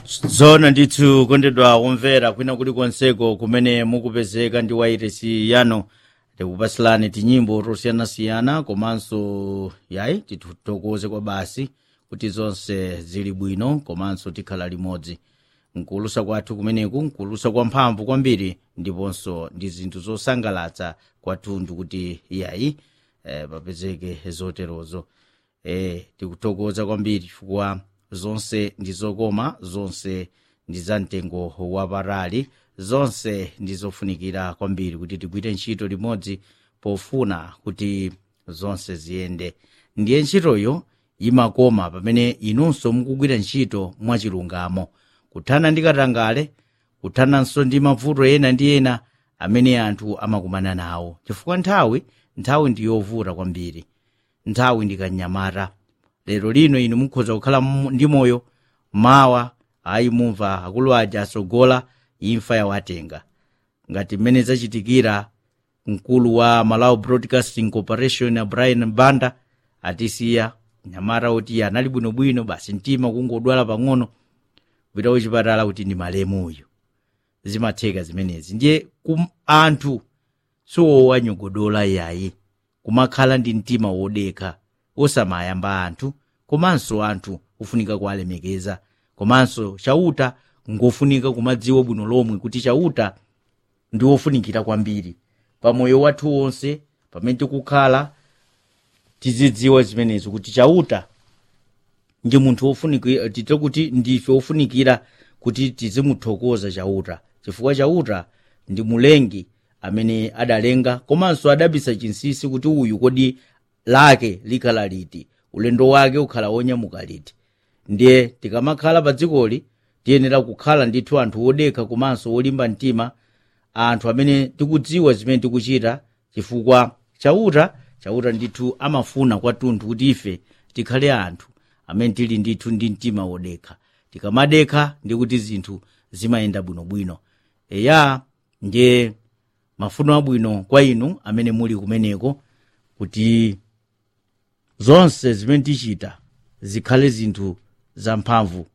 zona ndithu kondedwa kumvera kwina kulikonseko kumene mukupezeka ndi wairesi yano tikupasilani tinyimbo tosiyanasiyana komanso yayi tithokoze kwa basi kuti zonse zili bwino komanso tikhala limodzi mkulusa kwathu kumeneku mkulusa kwa mphamvu kwambiri ndiponso ndi zinthu zosangalatsa kwathunthu kuti yayi eh, papezeke zoterozo eh, tikuthokoza kwambiri chifukwa zonse ndi zokoma zonse ndi za mtengo wapatali zonse ndi zofunikira kwambiri kuti tigwire ntchito limodzi pofuna kuti zonse ziyende ndiye ntchitoyo imakoma pamene inunso mukugwira ntchito mwachilungamo kuthana ndi katangale kuthananso ndi mavuto ena ndi ena amene anthu amakumana nawo chifukwa nthawi nthawi ndi yovuta kwambiri nthawi ndi kanyamata lero lino inu mukhoza kukhala mu- ndi moyo mawa ayi mumva akulu aja asogola imfa yawatenga ngati mmene zachitikira mkulu wa malawi broadcasting corporation ya brian banda atisiya nyamata oti anali bwinobwino basi mtima kungodwala pang'ono kupita kuchipatala kuti ndi malemu uyu zimatheka zimenezi ndiye kum anthu siwowanyogodola yayi kumakhala ndi mtima wodekha osamayamba anthu komanso anthu kufunika kuwalemekeza komanso chauta ngofunika kumadziwa bwino lomwe kuti chauta ndi wofunikira kwambiri pamoyo wathu wonse pamene tikukhala tizidziwa zimenezo kuti chauta ndi munthu wofunikira tite kuti ndife wofunikira kuti tizimuthokoza chauta chifukwa chauta ndi mulengi amene adalenga komanso adabisa chinsinsi kuti uyu kodi lake likhala liti ulendo wake ukhala wonyamuka liti ndiye tikamakhala pa dzikoli tiyenera kukhala ndithu anthu wodekha komanso wolimba mtima anthu amene tikudziwa zimene tikuchita chifukwa chauta chauta ndithu amafuna kwathunthu kuti ife tikhale anthu amene tili ndithu ndi mtima wodekha tikamadekha ndi kuti zinthu zimayenda bwinobwino eya ndiye mafuno abwino kwa inu amene muli kumeneko kuti zonse zimene tichita zikhale zinthu zamphamvu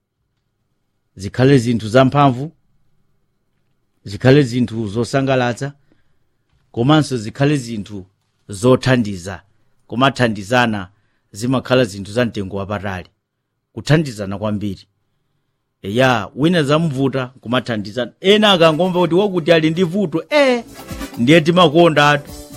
zikhale zinthu zamphamvu zikhale zinthu zosangalatsa komanso zikhale zinthu zothandiza komathandizana zimakhala zinthu za mtengo wapatali kuthandizana kwambiri eya wina zamvuta kumathandizana ena akangomva kuti wakuti ali ndi vuto e ndiye timakonda atu